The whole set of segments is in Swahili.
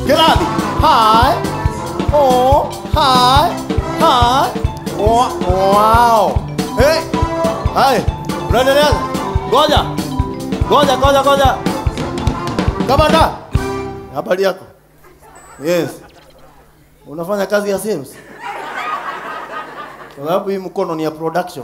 Kirathi. Hi. Oh, hi. Hi. Wa- Wow. Hey. Hai. Unaendelea? Ngoja. Ngoja, ngoja, ngoja. Kamanda. Habari yako? Yes. Unafanya kazi ya sales? Kwa sababu hii mkono ni ya production.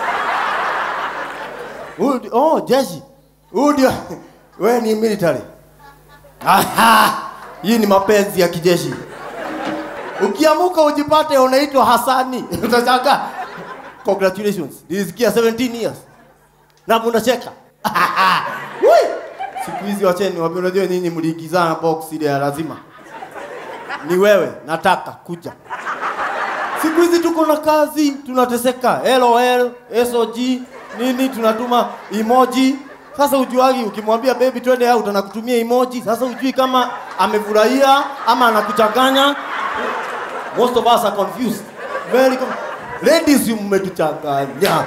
Huyu ndi- oh, jeshi. Huyu ndio wewe ni military. Aha! Hii ni mapenzi ya kijeshi. Ukiamuka ujipate unaitwa Hasani. Utashangaa. Congratulations. Nilisikia 17 years. Na unacheka. Ui! Siku hizi wacheni wapi unajua nyinyi mliigizana box ile ya lazima. Ni wewe nataka kuja. Siku hizi tuko na kazi, tunateseka. LOL, SOG, nini tunatuma emoji. Sasa ujuagi ukimwambia baby twende out anakutumia emoji. Sasa ujui kama amefurahia ama anakuchanganya. Most of us are confused. Very com Ladies mmetuchanganya.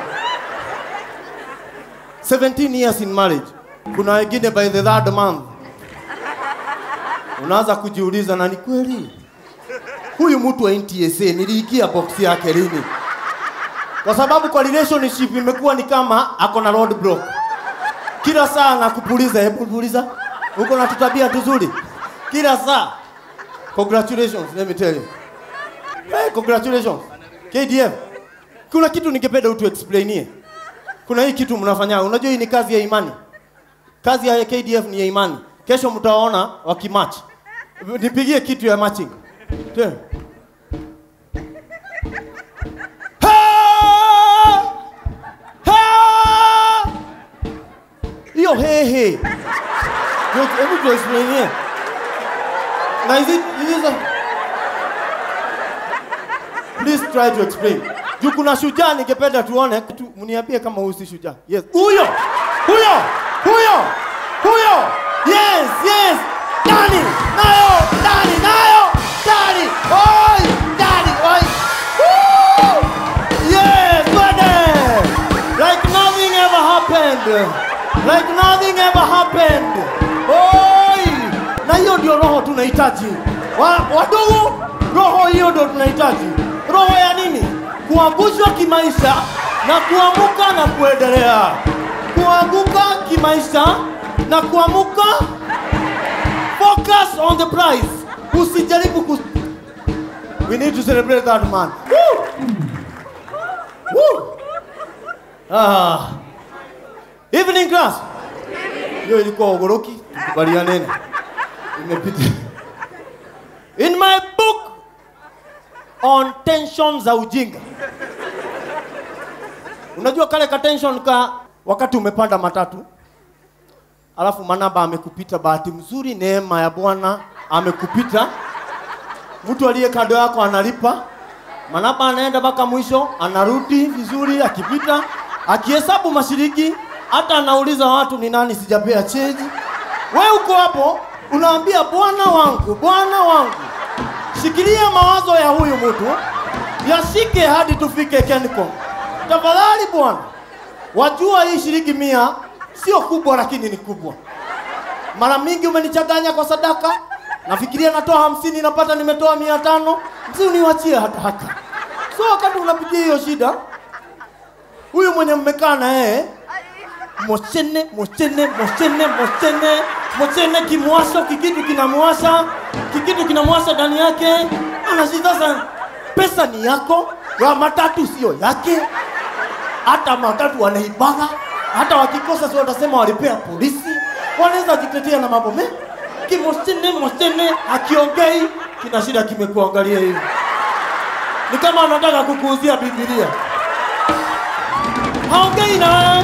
17 years in marriage. Kuna wengine by the third month. Unaanza kujiuliza na ni kweli? huyu mtu wa NTSA niliikia box yake lini? Kwa sababu kwa relationship imekuwa ni kama ako na road block. Kila saa nakupuliza, hebu puliza. Uko na tutabia tuzuri. Kila saa. Congratulations, let me tell you. Hey, congratulations. KDF. Kuna kitu ningependa utu explainie. Kuna hii kitu mnafanya. Unajua hii ni kazi ya imani. Kazi ya KDF ni ya imani. Kesho mtaona wakimatch. Nipigie kitu ya matching. Tena. Ha! Ha! Hiyo hehe. Ndio, Hebu tuexplainie. Na is it, is it a... Please try to explain. Juu kuna shujaa ningependa tuone. Tu, mniambie kama huyu si shujaa. Yes. Huyo! Huyo! Huyo! Huyo! Yes, yes! Ndani! Nayo! Ndani! Nayo! Ndani! Oi! Ndani! Oi! Woo! Yes, bwana! Like nothing ever happened. Like nothing ever happened. Oi! Na hiyo ndio roho tunahitaji. Wa, wadogo, roho hiyo ndio tunahitaji. Roho ya nini? Kuangushwa kimaisha na kuamuka na kuendelea. Kuanguka kimaisha na kuamuka. Focus on the prize. Usijaribu kus We need to celebrate that man. Woo! Woo! Ah. Evening class. Hiyo ilikuwa ogoroki, tukubalianeni. Imepita. In my book on tension za ujinga. Unajua kale ka tension ka wakati umepanda matatu alafu manaba amekupita, bahati mzuri, neema ya Bwana amekupita. Mtu aliye kando yako analipa, manaba anaenda mpaka mwisho, anarudi vizuri, akipita, akihesabu mashiriki, hata anauliza watu ni nani sijapea cheji. We uko hapo unaambia Bwana wangu, Bwana wangu, shikilia mawazo ya huyu mtu, yashike hadi tufike Kencom. Tafadhali Bwana, wajua hii shilingi mia sio kubwa, lakini ni kubwa. Mara mingi umenichanganya kwa sadaka, nafikiria natoa hamsini, napata nimetoa mia tano. Msi uniwachie hata hata. So wakati unapitia hiyo shida, huyu mwenye mmekaa na yeye mochene mochene mochene mochene mochene, kimwasho kikitu kinamwasha kikitu kinamwasha ndani yake, anashida sana. Pesa ni yako, ya matatu sio yake, hata matatu wanaibaga, hata wakikosa si watasema walipea polisi, wanaweza jitetea na mambo me kimochene mochene, akiongei kina shida, kimekuangalia hivi, ni kama anataka kukuuzia Biblia, haongei na wewe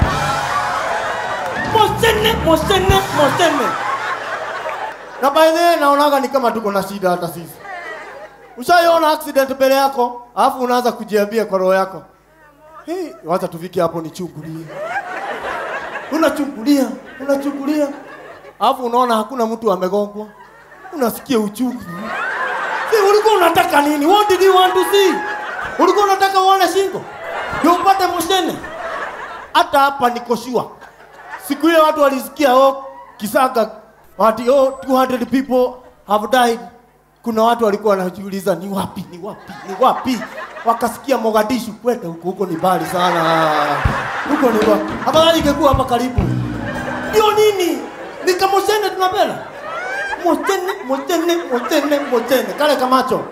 Mosene, Mosene, Mosene. Na by the way naonaga ni kama tuko na shida hata sisi. Ushaiona accident mbele yako, alafu unaanza kujiambia kwa roho yako. Hey, wacha tufike hapo nichungulie. Unachungulia, unachungulia. Alafu unaona hakuna mtu amegongwa. Unasikia uchungu. Si ulikuwa unataka nini? What did you want to see? Ulikuwa unataka uone shingo? Ndio upate Mosene. Hata hapa niko sure siku ile watu walisikia oh, Kisanga wati oh, 200 people have died. Kuna watu walikuwa wanajiuliza ni wapi, ni wapi, ni wapi, wakasikia Mogadishu, kwenda huko huko ni mbali sana, huko ni wapi? Afadhali ingekuwa hapa karibu. Ndio nini? Ni kama Mosene tunapenda Mosene, Mosene, Mosene, Mosene, kale kamacho.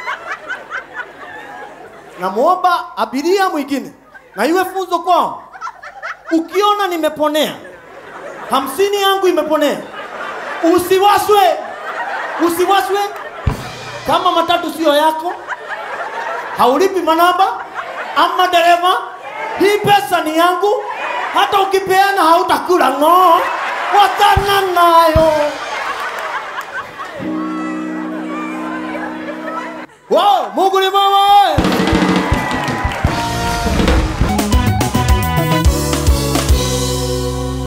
Namuomba abiria mwingine na iwe funzo kwao. Ukiona nimeponea, hamsini yangu imeponea, usiwaswe, usiwaswe. Kama matatu sio yako, haulipi manaba ama dereva, hii pesa ni yangu. Hata ukipeana hautakula ng'oo, watana nayo. Wow, Mungu ni mwema.